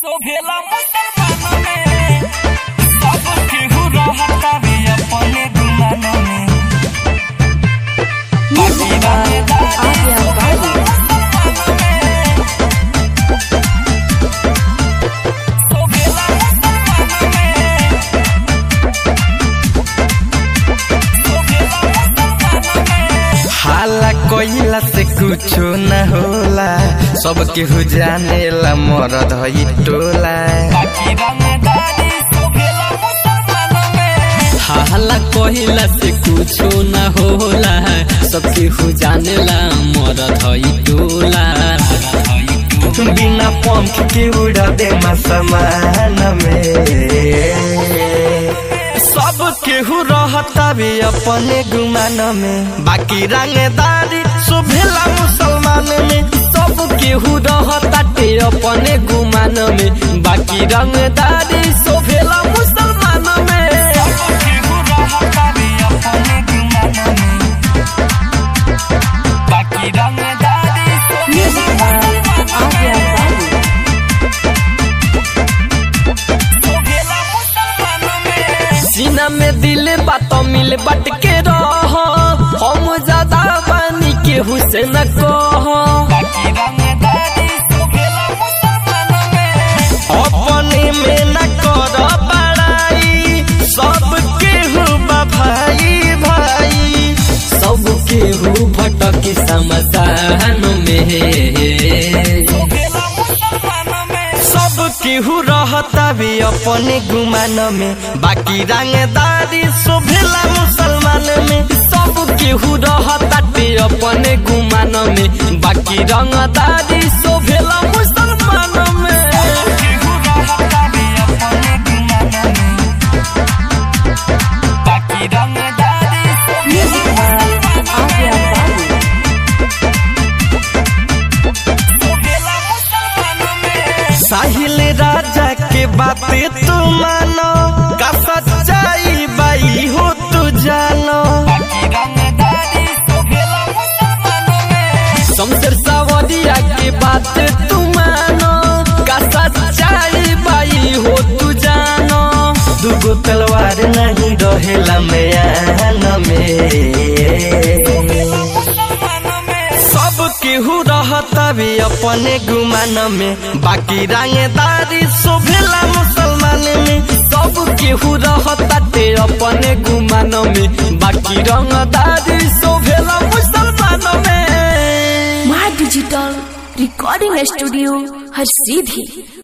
भेला मुसलमान में सब केहू रहता भी अपने गुमान में बाकी रंगदारी Adia Bali. तो भेला मुसलमान में तो भेला मुसलमान में हाला कोइला से कुछो न होला सब केहू जानेला मरद हई टोला बाकी रंगदारी तो भेला मुसलमान में हाला कहिला से कुछो न होला सबके हु जानेला मरद हई टोला बिना पंख के उड़ा दे समान में सब केहू रहता भी अपने गुमान में बाकी रंगदारी सुभेला मुसलमान में सब केहू रहताटे अपने गुमान में बाकी रंगदारी शोभेला मुसलमान में केहू रहता भी अपने गुमान में बाकी रंगदारी तो भेला तो भेला मुसलमान में सीना में दिल बात मिल बट के रह हम ज्यादा बानी केहू से न कह बाकी रंगदारी तो भेला मुसलमान में अपने में न कर बड़ाई सब केहू बा भाई भाई सब केहू भटक समसान में तो भेला मुसलमान में सब केहू रहता भी अपने गुमान में बाकी रंगदारी शोभेला मुसलमान में सब केहू रहताटे अपने गुमान में बाकी रंगदारी शोभेला मुसलमान में केहू रहता भी अपने गुमान में बाकी रंगदारी तो भेला मुसलमान में तो भेला मुसलमान में साहिल राजा के बातें तू मानो का सच्चाई बाई हो तू जानो बाकी रंगदारी तो भेला मुसलमान में शमशेर सावरिया के बात तू मानो का सच्चाई बाई हो तू जानो दुगो तलवार नहीं रहेला मैन में मुसलमान में सब केहू रहता भी अपने गुमान में बाकी रंगदारी शोभेला मुसलमान में सब केहू रहताटे अपने गुमान में बाकी रंगदारी शोभेला मुसलमान में माँ डिजिटल रिकॉर्डिंग स्टूडियो हर सीधी